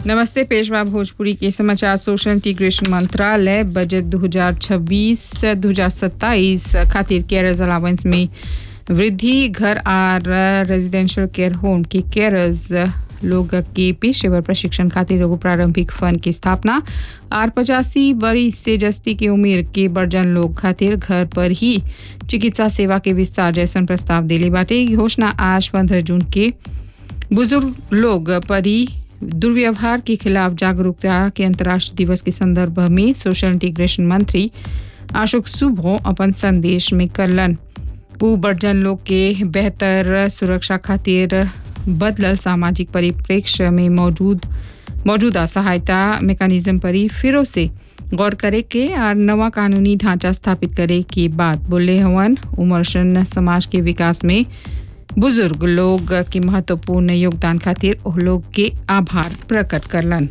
नमस्ते पेशवा भोजपुरी के समाचार सोशल इंटीग्रेशन मंत्रालय बजट 2026-2027 खातिर केयरर्स अलावेंस में वृद्धि घर और रेजिडेंशियल केयर होम के केयरर्स लोग के पेशेवर प्रशिक्षण खातिर एगो प्रारंभिक फंड की स्थापना और पचासी बरिस से जस्ती के उम्र के बर्जन लोग खातिर घर पर ही चिकित्सा सेवा के विस्तार जैसन प्रस्ताव दिले बाटे ई घोषणा आज पंद्रह जून के बुजुर्ग लोग पर ही दुर्व्यवहार के खिलाफ जागरूकता के अंतर्राष्ट्रीय दिवस के संदर्भ में सोशल इंटीग्रेशन मंत्री अशोक सुभो अपन संदेश में करलन वो बर्जन लोग के बेहतर सुरक्षा खातिर बदलल सामाजिक परिप्रेक्ष्य में मौजूद मौजूदा सहायता मेकानिज्म पर ही फिर से गौर करे के और नवा कानूनी ढांचा स्थापित करे की बात बोले हवन उमरशन समाज के विकास में बुजुर्ग लोग के महत्वपूर्ण योगदान खातिर ओह लोग के आभार प्रकट करलन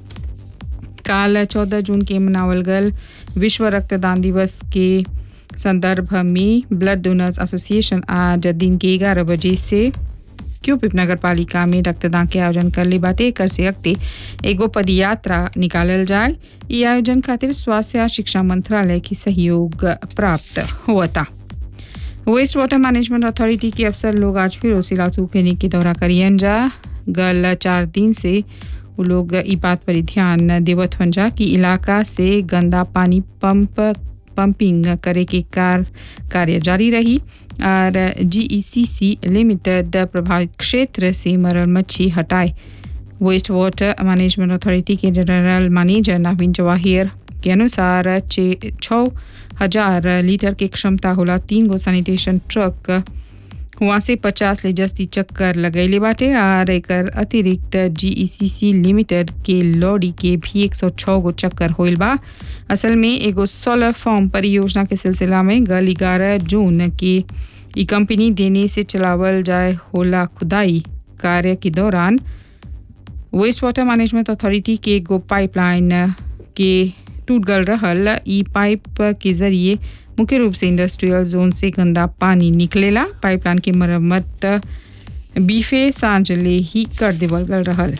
काल चौदह जून के मनावल गल विश्व रक्तदान दिवस के संदर्भ में ब्लड डोनर्स एसोसिएशन आज दिन के ग्यारह बजे से क्यूपिप नगर पालिका में रक्तदान के आयोजन कर ली बाटे एकर से अगते एगो पदयात्रा निकालल जाए ई आयोजन खातिर स्वास्थ्य और शिक्षा मंत्रालय की सहयोग प्राप्त हुआ था वेस्ट वाटर मैनेजमेंट अथॉरिटी के अफसर लोग आज फिर सिलातू क्लिनिक की दौरा करियन जा गल चार दिन से वो लोग ई बात पर ध्यान देवत हन जा कि इलाका से गंदा पानी पंप पंपिंग करे के कार कार्य जारी रही और जीईसीसी लिमिटेड प्रभावित क्षेत्र से मरल मच्छी हटाए वेस्ट वाटर मैनेजमेंट अथॉरिटी के जनरल मैनेजर नवीन जवाहिर के अनुसार छः हजार लीटर के क्षमता होला तीन गो सैनिटेशन ट्रक हुआ से पचास ले जस्ती चक्कर लगैले बाटे और एकर अतिरिक्त जीईसीसी लिमिटेड के लॉरी के भी एक सौ छः गो चक्कर होइल बा असल में एगो सोलर फॉर्म परियोजना के सिलसिला में गल ग्यारह जून की ई कंपनी देने से चलावल जाए होला खुदाई कार्य के दौरान वेस्ट वाटर मैनेजमेंट अथॉरिटी के एगो पाइपलाइन के टूट गल रहल ई पाइप के जरिए मुख्य रूप से इंडस्ट्रियल जोन से गंदा पानी निकलेला पाइपलाइन की मरम्मत बीफे सांझले ही कर देवल गल रहल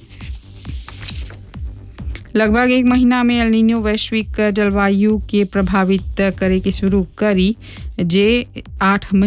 लगभग एक महीना में एलिनो वैश्विक जलवायु के प्रभावित करे के शुरू करी जे आठ